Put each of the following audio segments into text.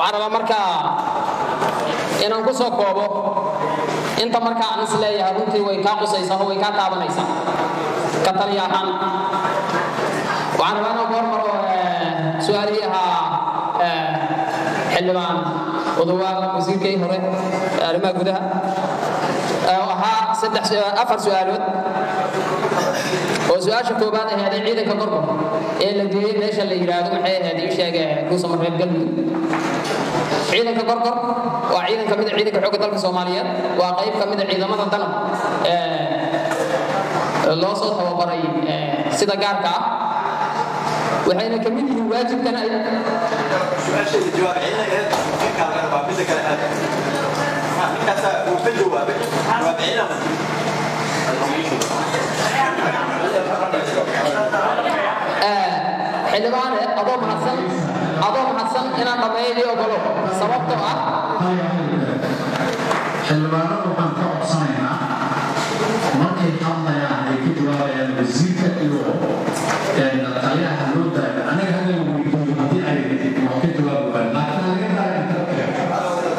waxaan rabaa markaa inaan ku soo koobo inta markaa aan is leeyahay runtii way kaa qusaysaa oo way kaa taabanaysaa ka taliya ahaan waxaan rabaa inaan ku hormaro su-aalihii ahaa xildhibaan odowaal wasiirkii hore ee arrimaha gudaha oo ahaa saddex afar su-aalood oo su-aasha koobaad aheeday ciidanka gorgor ee la geeyey meesha la yidhaahdo maxay ahayd ii sheege kuusama reer galmudug ciidanka gorgor waa ciidan ka mid a ciidanka xoogga dalka soomaaliyeed waa qayb ka mid a ciidamada danab ee loo soo tababaray sida gaarka ah waxayna ka mid yihiin waajibkan ay su-aasheeda jawaab celinayd ninkaan waa midda kale aad ninkaasa uu ka jawaabay jawaab celina xildhibaane adoo mahadsan adoo mahadsan inaan dhammeeyay ogolo sababtoo ah xildhibaanada waxaan ka codsanaynaa markay hadlayaan ay ka jawaabayaan wasiirka iyo taliyaha loo daayo anaga hadal weydiiyo haddii ay wax ka jawaabi waayaan laakiin laga daayo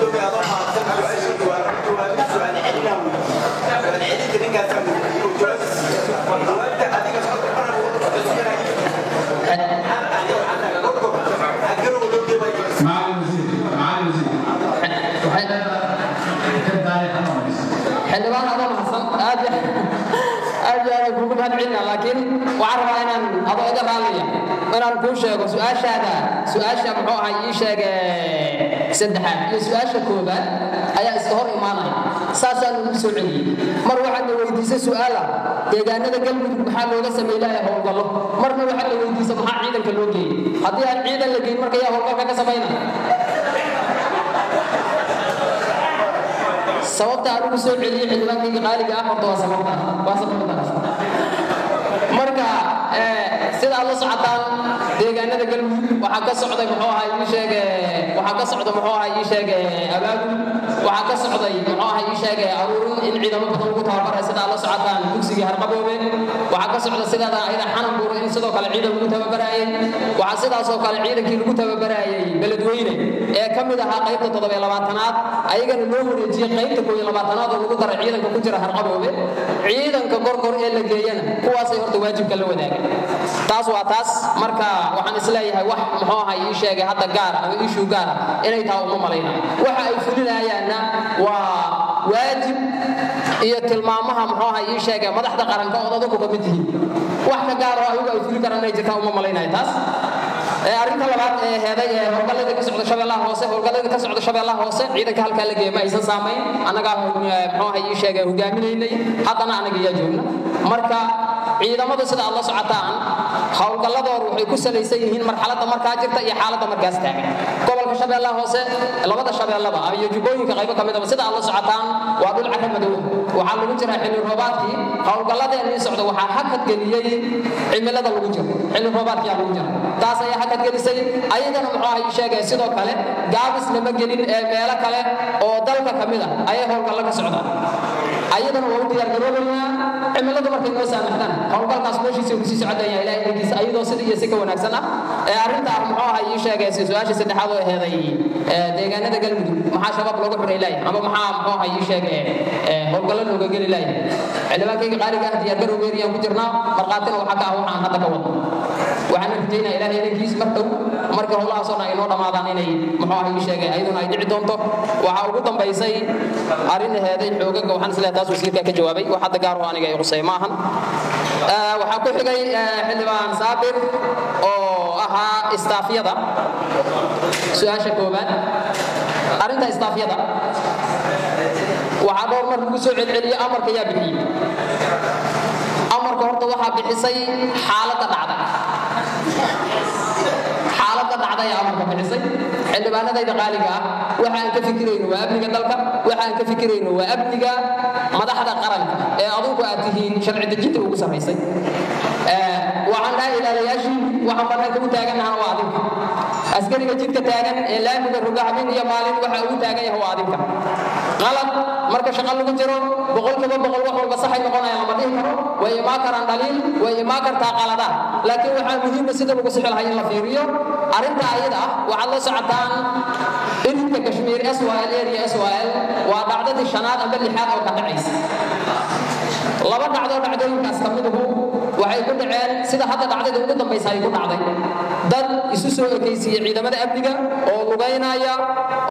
macalin wasiir macalin wasiir ka daaya hanamaysa xildhibaan adoo mahadsan aad aad aad kugu mahad celina laakiin waxaan rabaa inaan adoo iga raallaya inaan kuu sheego su-aashaada su-aasha muxuu ahay ii sheege saddexaad iyo su-aasha koobaad ayaa iska hor imaanaya saasaan ugu soo celiyey mar waxaad na weydiisay su-aala deegaanada galmudug maxaa looga sameynaya howlgallo marna waxaad na weydiisay maxaa ciidanka loo geeyey haddii aan ciidan la geyn marka yaa howlgalka ka samayna sababta aan ugu soo celiyey xildhibaankayga qaaliga ah horta waa sababta waa sababtaas marka sida aad la socotaan deegaanada galmudug waxaa ka socday muxuu ahaa ii sheege waxaa ka socda muxuu ahaa ii sheege abaabul waxaa ka socday muxuu ahaa ii sheege aruurin in ciidamo badan lagu tababaray sida aad la socotaan dugsigii harqaboobe waxaa ka socda sidaada ayada xanan buuro in sidoo kale ciidan lagu tababaraayey waxaa sidaasoo kale ciidankii lagu tababaraayey beledweyne ee ka mid ahaa qaybta toddobiyo labaatanaad ayagana loo wareejiyey qaybta koob iyo labaatanaad oo lagu daray ciidanka ku jira harqaboobe ciidanka gorgor ee la geeyana kuwaasay horta waajibka la wadaagan taas waa taas marka waxaan isleeyahay wax muxuu ahay ii sheegay hadda gaara ama ishuu gaara inay tahay uma malayna waxa ay fulinayaanna waa waajib iyo tilmaamaha muxuu ahay ii sheegay madaxda qaranka ood adigu ka mid tihiin wax ka gaar oo ayagu ay fuli karaan inay jirtaan uma malaynaya taas arrinta labaad ee heeday ee howlgallada ka socda shabeellaha hoose howlgallada ka socda shabeellaha hoose ciidanka halkaa la geeya ma aysan saamayn annagaa muxuu ahay ii sheegay hogaaminaynay haddana anaga iyaa joogna marka ciidamadu sida aad la socotaan howlgalladoodu waxay ku salaysan yihiin marxaladda markaa jirta iyo xaaladda markaas taagan gobolka shabeellaha hoose labada shabeellaba iyo jubbooyinka qaybo ka midaba sida aad la socotaan waa dhul carra madow waxaa lagu jiraa xilli roobaadkii howlgalladeennii socda waxaa hakad geliyey cimilada lagu jiro xilli roobaadkiyaa lagu jira taas ayaa hakad gelisay ayadana muxuu ahay sheegay sidoo kale gaabis lama gelin ee meelo kale oo dalka ka mid a ayay howlgallo ka socdaan ayadana waa u diyaargaroobaynaa cimiladu markay noo saamaxdaan howlgalkaas meeshiisa uu kusii socodaya ilahay inkiisa ayadoo sida iyo si ka wanaagsan ah ee arrinta ah muxuu ahaa ii sheegay su-aasha saddexaad oo aheeday deegaanada galmudug maxaa shabaab looga xuray laaya ama maxaa muxuu ahaa ii sheegay howlgallo looga geli laaya xildhibaankayga qaaliga ah diyaargarowgeeriyaan ku jirnaa markhaatina waxaa ka ah waxaan hadda ka wado waxaan rajaynaa ilahay inankiis mar dhow marka howlahaasoo dhan ay noo dhammaadaan inay muxuu ahaa ii sheegay ayaduna ay dhici doonto waxaa ugu dambaysay arrin aheeday xoogaga waxaan isleeyahay taas wasiirkaa ka jawaabay wax hadda gaar oo aniga ay qusay ma ahan waxaa ku xigay xildhibaan saabir oo ahaa istaafyada su-aasha koobaad arrinta istaafyada waxaa dhowr mar lagu soo celceliyo amarka yaa bixiyey amarka horta waxaa bixisay xaaladda dhacda xaaladda dhacda ayaa amarka bixisay xildhibaanadayda qaaliga ah waxa aan ka fikirayno waa amniga dalka waxa aan ka fikirayno waa amniga madaxda qaranka ee adugu aad tihiin sharci dejinta ugu sarraysay waxaan dhahay ilaalayaashii waxaan bannaanka u taagannahana waa adinka askariga jidka taagan ee laamiga roga habeen iyo maalin waxa ugu taagan yahay waa adinka qalad marka shaqo lagu jiro boqolkiiba boqol wax walba saxay noqonaya lama dhihi karo way imaan karaan dhaliil way imaan kartaa qaladaad laakiin waxaa muhiima sida lagu sixi lahay in la fiiriyo arrinta ayada ah waxaad la socotaan ilinka kashmiir syl area syl waa dhacdadii shanaad amba lixaad oo ka dhacaysa laba dhacdoo dhacdooyinkaas ka miduhu waxay ku dhaceen sida hadda dhacdadii ugu dambaysa ay ku dhacday dad isu soo ekaysiiyey ciidamada amniga oo lugaynaya